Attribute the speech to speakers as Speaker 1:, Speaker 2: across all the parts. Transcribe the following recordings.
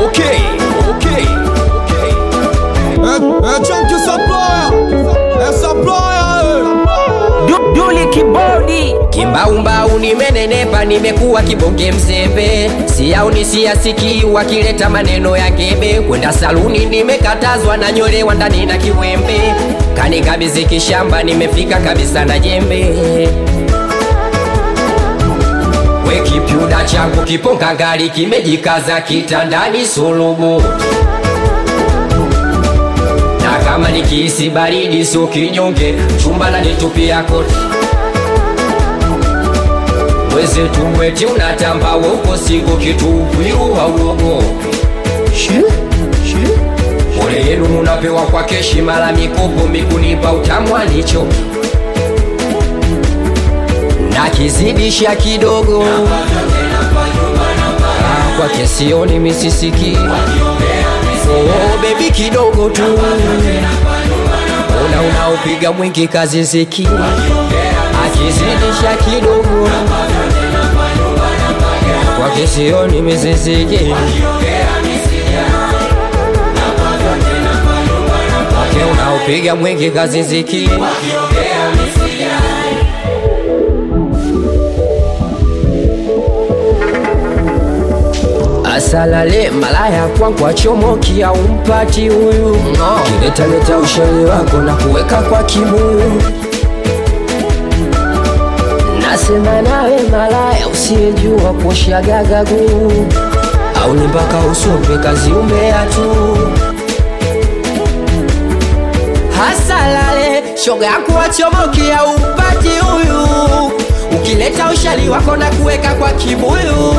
Speaker 1: Okay, okay, okay.
Speaker 2: É, é tchan que saploya, é saploya,
Speaker 3: Du- Duli kibodi
Speaker 1: Kimbaumbau nimenenepa, nimekuwa kibonge mzembe, siyaoni siyasikii wakileta maneno ya ngebe. Kwenda saluni nimekatazwa, na nyolewa ndani na kiwembe, kanikabidhi kishamba, nimefika kabisa na jembe. We kipyuda changu kiponga ngali kimejikaza kitandani sulubu, na kama nikihisi baridi sio kinyonge, chumba na nitupia koti Mwezetu mweti unatamba woko sigo kitupwiru hauogo Pole yenu munapewa kwa keshi mala mikopo mikunipa utamwa nicho na kizidisha kidogo Ah, kwa kesioni misisiki oh, bebi kidogo tu una unaopiga mwingi kazi ziki akizidisha kidogo kwa kesioni misisiki Wake unaopiga mwingi kazi ziki asalale malaya kwangu achomokia umpati huyu kiletaleta ushauri wako na kuweka kwa kibuyu nasema nawe malaya usiyejua kuosha gagagu au ni mpaka usope kazi umbea tu hasalale shoga yako wachomokia upati huyu ukileta ushali wako na kuweka kwa kibuyu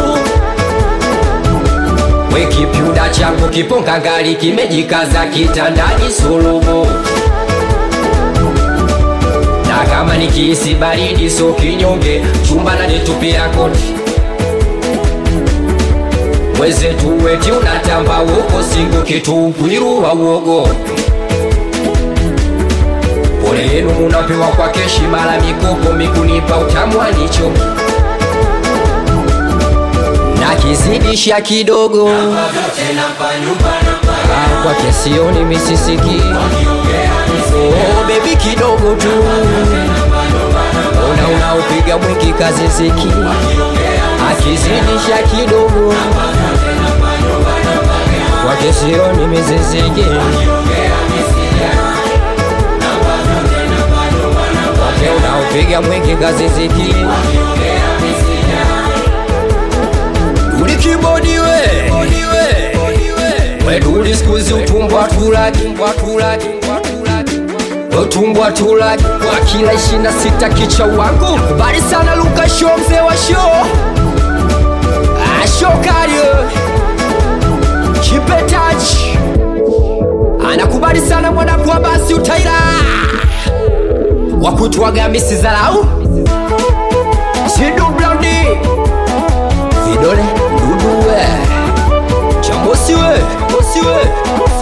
Speaker 1: we kipyuda changu kiponga ngali kimejikaza kitandani sulubu na kama nikihisi baridi so kinyonge chumba na nitupia koti mwezetu weti unatamba woko singo kitupwiru wa uogo pole yenu munapewa kwa keshi mala mikopo mikunipa utamwa nicho na kizidisha kidogo Ah, kwa kesioni misisiki oh, bebi kidogo tu una unaopiga mwingi kazi ziki akizidisha kidogo kwa kesioni misisiki wake unaopiga mwingi kazi ziki Duli kibodi we We duli skuzi utumbwa tulaki utumbwa tulaki kwa kila ishina sita kicha wangu kubali sana Luka show mzee wa show Ah, show kario kipetaji anakubali sana mwanangu wa basi utaira wakutwaga misi zalau sidu blandi vidole nduduwe chambosiwe bosiwe